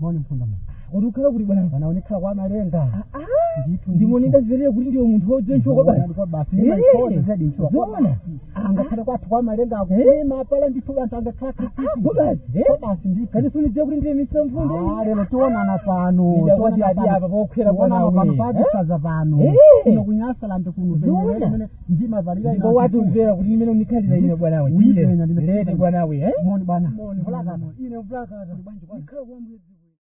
moni mfunda mu kuti ukhala kuti bwana wanaonekhala kwa malenga Ndithu, ndimoni ndithu. ndazverere kuti ndiwe munthu wodzenchoka basi kwa basi Eh, nimaikhoza zedi nchuwa kwa zona. basi angakhale kwathu kwa malenga Eh. akulima pala ndithu anthu angakhala ko basi eh? kwa basi ndithu kati sunidziwa kuti ndiye misira mfunde Ah, lero tionana pano Ida tionana kuti adi pano. apa pokwera Tionana bwana pano we. patisaza pano Eh. kuno kunyasala ndikuno Zona. ndimavalira ndipo watumvera kuti ndimene unikhalira ine bwanawe Uyipenya ndine- lete bwanawe eh? moni bwana Moni, Vulakata. moni. ine vulakata Ikhala kwa mwezi